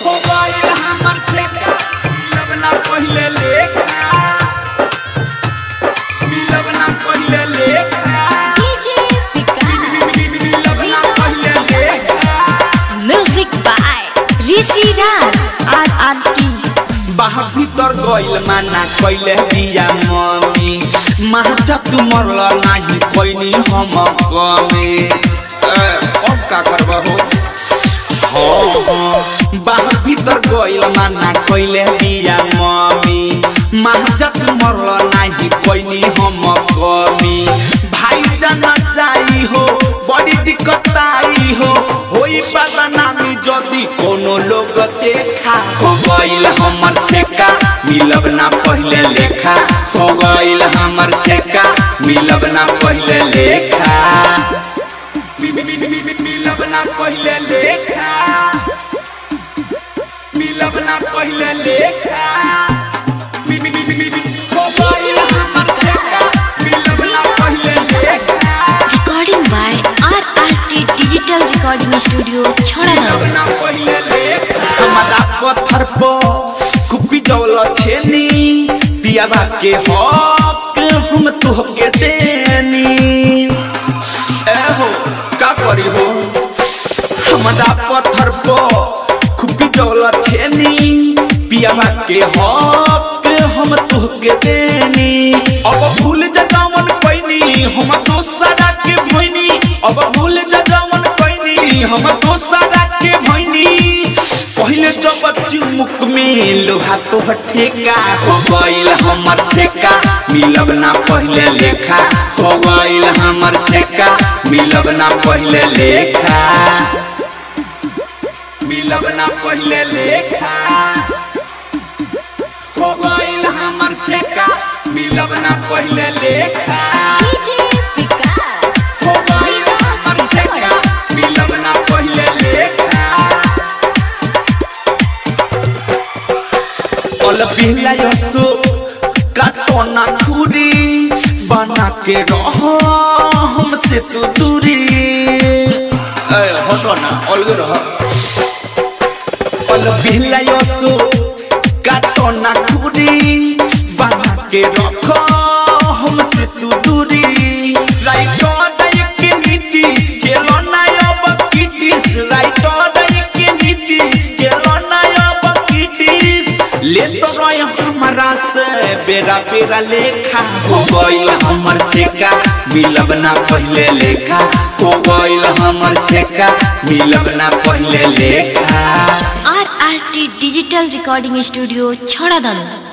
हो गइल हमर छेका मिलब ना पहिले लेखा मिलब ना पहिले लेखा डीजे विकास मिलब ना पहिले लेखा music by Rishi Raj R R T बाहर भीतर गइल माना कइले बिया मम्मी माचा तू मरल नाही कोइनी हम कमे ए, अब का करब हो हाँ, हाँ। बाहर भीतर गइल माना कइले बिया मम्मी माचा तू मरल नाही कोइनी हम कमी भाई जाना चाही हो बड़ी दिक्कत आई हो होई बदनामी जदी कोनो लोग देखा हो गइल हमर छेका मिलब ना पहिले लेखा हो गइल हमर छेका मिलब ना पहिले लेखा मि- मि- मि- मि- मि- मिलब ना पहिले लेखा मिलब ना पहिले लेखा मि- मि- मि- मि- मि- मि- हो गइल हमर छेका मिलब ना पहिले लेखा recording by R R T digital recording studio Chharana ना पहिले लेखा हमारा पत्थर पर कुपी जौल छेनी पियाबा के हक हम तुहके देनी ए हो का करी हो हमारा पत्थर पर कुपी जौल छेनी पियाबा के हक हम तुहके देनी अब भूल जगावन पैनी हम दोसरा के भइनी अब भूल जगावन पैनी हम दोसरा के भइनी पहिले जब चुमुक में लोहा तो ठेका हो गइल हमर छेका मिलब ना पहिले लेखा हो गइल हमर छेका मिलब ना पहिले लेखा मिलब ना पहिले लेखा हो गइल हमर छेका मिलब ना पहिले लेखा डीजे विकास हो गइल हमर छेका मिलब ना पहिले लेखा अल बिहला यसो काटो ना खुरी बना के रह हमसे तू दूरी ए हटो ना अलगे रह अल बिहला यसो काटो ना खुरी बना के रख हमसे तू दूरी राइटो डाइक नीतिस केलो ना अब किटिस राइटो डाइक नीतिस केलो ना अब किटिस ले तो रहे हमारा से बेरा बेरा लेखा हो गइल हमर छेका मिलब ना पहिले लेखा हो गइल हमर छेका मिलब ना पहिले लेखा R R T digital recording studio छड़ाना